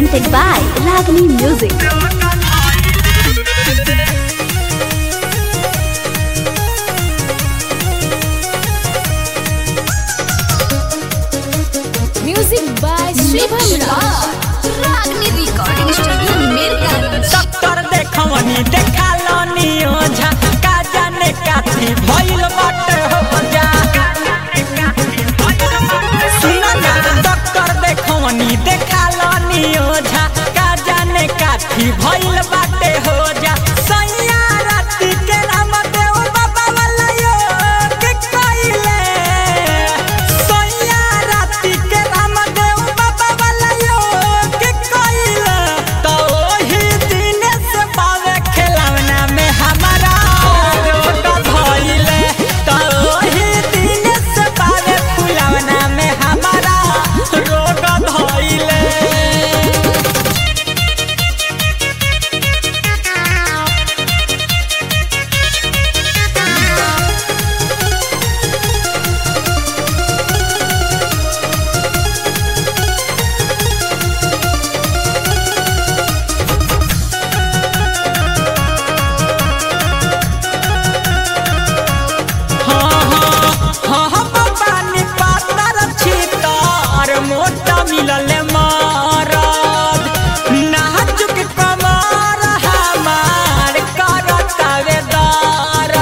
presented by Ragini Music. Music by Shubham Raj. Ragni Recording Studio, Mirgans. Doctor देखवनी देखालनी ओझा का जाने काथी भइल बाटे हो जा सुना ना डॉक्टर देखवनी देखालनी ओझा का जाने काथी भइल बाटे हो जा सैया राती के राम देव बाबा वाला यो के कइले सैया राती के राम देव बाबा वाला यो के कइले तो ओही दिन से पावे खिलौना में हमारा रोग धइले तो ओही दिन से पावे फुलौना में हमारा रोग धइले पानी पातर छितर मोटा मिलल मारद नाजुक कमर हमार करतावे दरद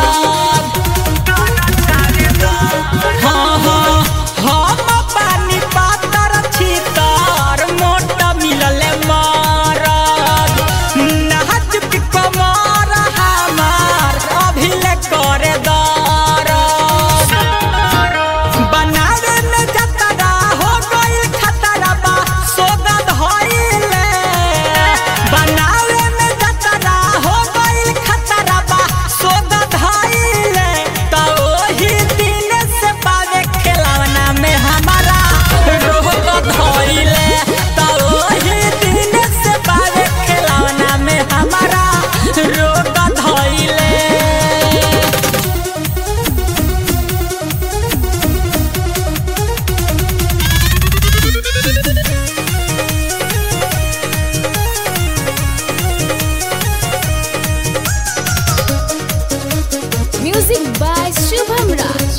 हाँ हाँ हम पानी पातर छितर मोटा मिलल मारद नाजुक कमर हमार अभिले करे दरद बनावे में जतरा हो गइल खतरा बा सोगद होइले बनावे में जतरा हो गइल खतरा बा सोगद होइले तो ओही दिन से पावे खिलौना में हमारा रोग धइले तो ओही दिन से पावे खिलौना में हमारा रोग धइले Music by Shubham Raj.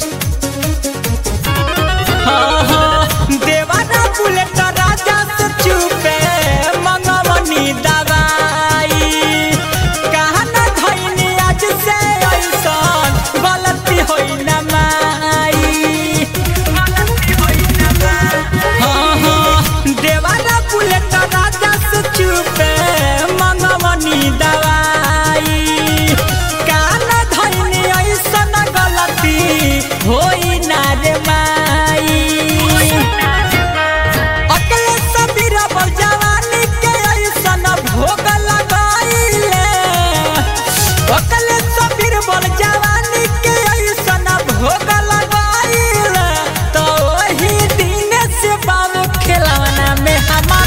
देवाना बुलेट राजा से चुपे मंगवनी दवाई कहा न धैनी आज से ऐसन गलती होई न माई हाँ हाँ देवाना बुलेट राजा से चुपे मंगवनी दवाई कहा न धैनी ऐसन गलती होई न रे माई अकले सबीरा बल जवानी के ऐसन भोग लगाइले अकले सबीर बल जवानी के ऐसन भोग लगाइले तो वही दिन से बाबू खिलौना में हमारा